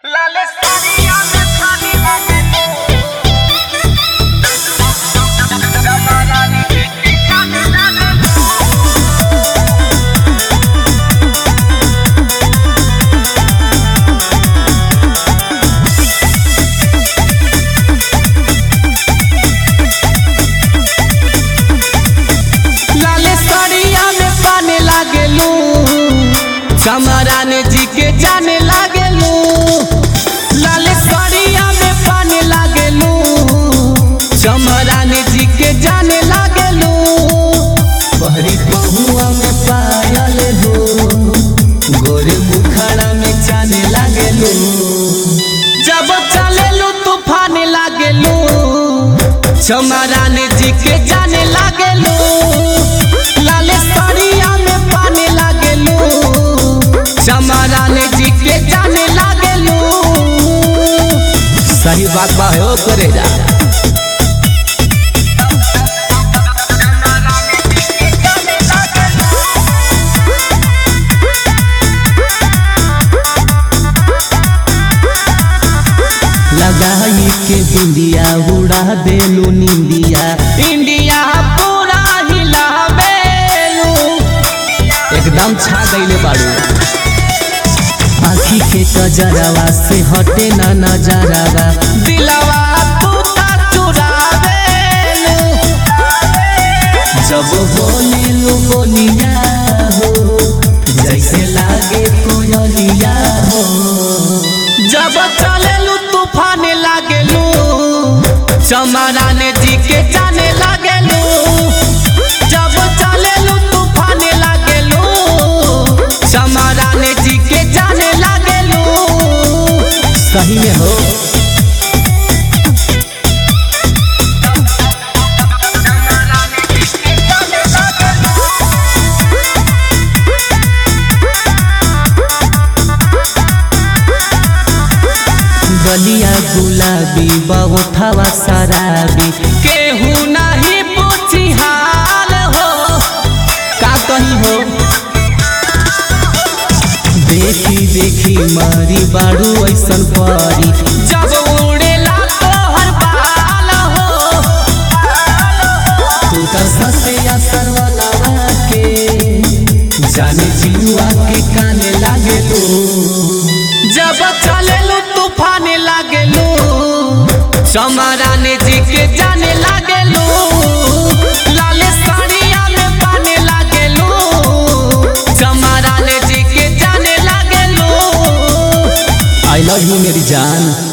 लाले साड़िया में खानी लगे जमारानी की खाने लगे लाले साड़िया में पाने लागेलू चमराने जी के जाने लागेलू लाले साड़िया में पाने लागेलू चमराने जी के जाने लागेलू पहरी पहुआ में पायल हो गोरे बुखारा में जाने लागेलू जब चलेलू तूफान लागेलू चमराने जी के जाने लागेलू लाले साड़िया में पाने लागेलू चमराने जी के जाने लागेलू सही बात बा हो करे जा लगाई के बिंदिया उड़ा देलू निंदिया इंडिया पूरा हिला बेलू एकदम छा गईले बाड़ू आखी के कजरावा से हटे ना नजरावा दिलवा तू ता चुरावेलू जब बोलेलू बोलिया हो जैसे लागे कोयलिया हो जब चलेलू तूफान लागेलू चमराने जी के जाने लागेलू जब चलेलू तूफान लागेलू चमराने जी के जाने लागेलू सही में हो गलिया गुलाबी बहुथवा शराबी केहू नहीं पूछी हाल हो का कही हो देखी देखी मारी बाड़ू ऐसन परी जब उड़ेला तोहर बाल हो तू तो ससे असर वाला के जाने जीवा के काने लागे जब चलेलू तूफान लागेलू चमराने जी के जाने लागेलू लाले साड़िया में पाने लागेलू चमराने जी के जाने लागेलू आई लव यू मेरी जान